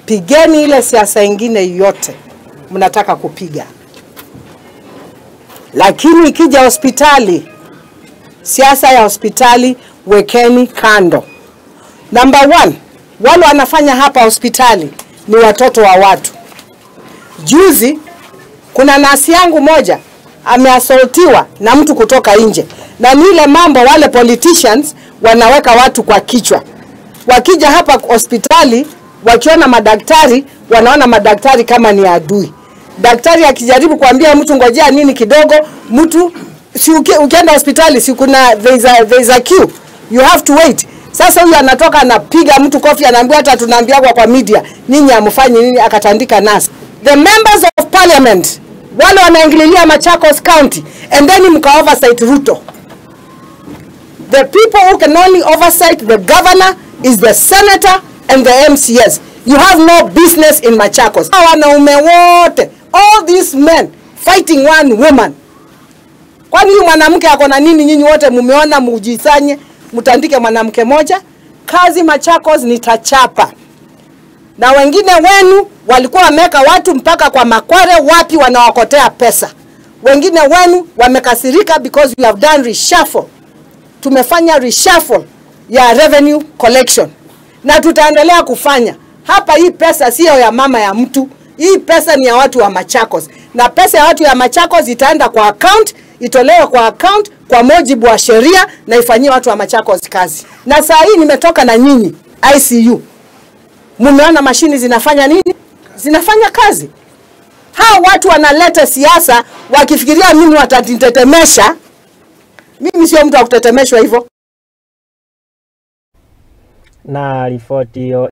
pigeni ile siasa ingine yote mnataka kupiga, lakini ikija hospitali, siasa ya hospitali wekeni kando. Number one, wale wanafanya hapa hospitali ni watoto wa watu. Juzi kuna nasi yangu moja ameasoltiwa na mtu kutoka nje, na ni ile mambo wale politicians wanaweka watu kwa kichwa. Wakija hapa hospitali, wakiona madaktari, wanaona madaktari kama ni adui. Daktari akijaribu kuambia mtu ngojea nini kidogo, mtu si uki, ukienda hospitali si kuna there is a, there is a queue you have to wait. Sasa huyu anatoka anapiga mtu kofi, anaambia hata tunaambiwa kwa media, nyinyi hamfanyi nini, akatandika nasi. The members of parliament wale wanaingililia Machakos County and then mka oversight Ruto. The people who can only oversight the governor is the senator and the MCS. You have no business in Machakos. Hawa Wanaume wote, all these men fighting one woman. Kwani huyu mwanamke ako na nini? Nyinyi wote mumeona, mujisanye, mtandike mwanamke moja. Kazi Machakos nitachapa na wengine wenu walikuwa wameweka watu mpaka kwa makware, wapi wanawakotea pesa. Wengine wenu wamekasirika because we have done reshuffle. Tumefanya reshuffle ya revenue collection na tutaendelea kufanya hapa. Hii pesa siyo ya mama ya mtu, hii pesa ni ya watu wa Machakos, na pesa ya watu ya Machakos itaenda kwa account, itolewe kwa account kwa mujibu wa sheria na ifanyie watu wa Machakos kazi. Na saa hii nimetoka na nyinyi ICU Mumeona mashini zinafanya nini? Zinafanya kazi. Hao watu wanaleta siasa wakifikiria mimi watanitetemesha. Mimi sio mtu wa kutetemeshwa hivyo. Na ripoti hiyo